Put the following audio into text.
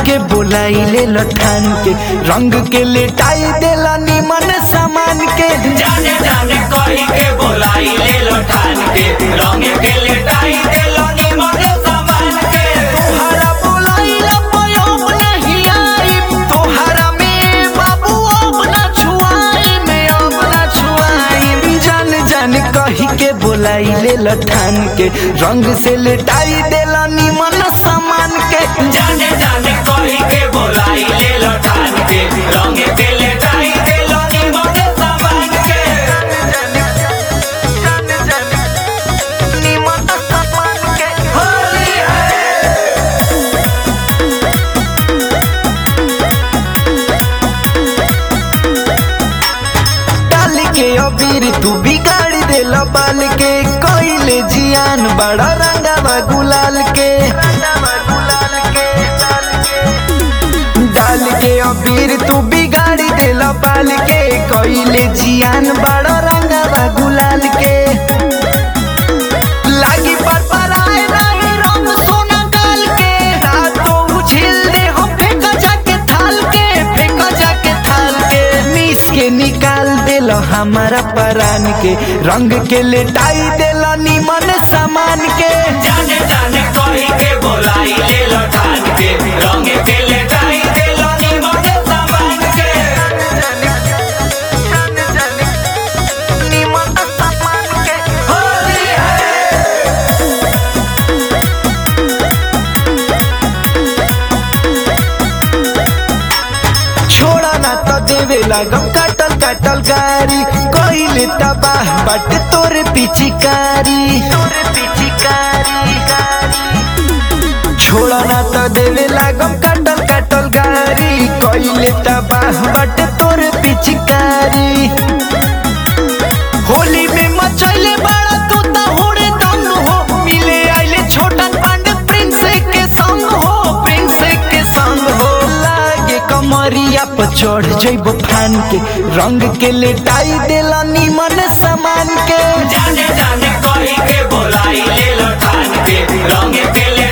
के बोलाई ले लठान के रंग के लेटाई देला निमन सामान के जाने जाने कही के बोलाई ले लो ठान के रंग के लेटाई दे लो निमन सामान के तोहरा बोलाइला पयोग नहीं आई तोहरा में बाबू अब ना छुआई में अब ना छुआई जान जान कही के बोलाई ले लठान के रंग से लेटाई देला निमन सामान के जाने जाने कही के बोलाई ले लो ठान के रंग के लेटाई दे लो निमन सामान के निमन सामान के होली है डाल के अबीर तू बिगाड़ देल बाल के कोइले जियान बड़ा रंगावा गुलाल के डाल के अबीर तू बिगाड़ देल बाल के कोइले जियान बड़ा रंगावा गुलाल के लागी पर पर आए रही रंग सोना डाल के तो उछिल दे हम फेंका जाके थाल के फेंका जाके थाल के मीस के निकाल देलो हमारा परान के रंग के लेटाई देलो निमन सामान के जाने जाने कही के बोलाई ले लो ठान के रंग के लेटाई दे लो निमन सामान के निमन सामान के होली है छोड़ा ना तो देवे लागम काटल काटल गारी कोइले तबाह बट तोरे पिचिकारी तोरे पिचिकारी छोड़ा ना तो देवे लागम काटल काटल गारी कोइले तबाह बट तोरे पिचिकारी होली में मचैले बड़ा तू तो होड़े दंग हो मिले आइले छोटन पांडे प्रिंस के संग हो प्रिंस के संग हो लागे कमरिया पर चढ़ जइबो फान के रंग के लेटाई देला निमन सामान के जाने जाने कही के बोलाई ले लो ठान के रंग के ले